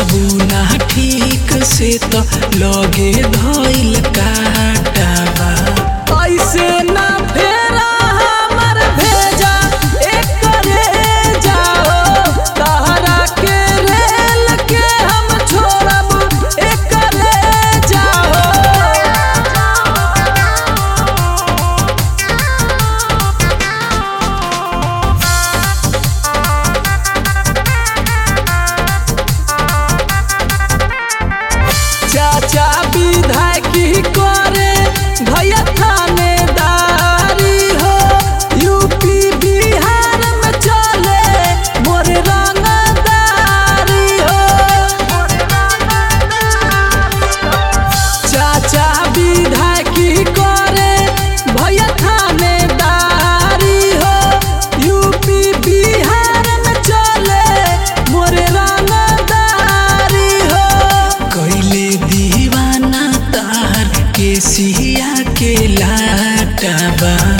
बुझबू ना ठीक से तो लगे धइल काटाबा ऐसे ना फेरा हमर भेजा एकरे जाओ तहरा के रेल के हम छोड़ब एकरे जाओ चाचा विधायकी करे भैया थानेदारी हो यूपी बिहार में चले मोर रंगदारी हो चाचा विधायकी करे भैया थानेदारी हो यूपी बिहार में चले मोर रंगदारी हो कैले दीवाना तार के सिया के लाटाबा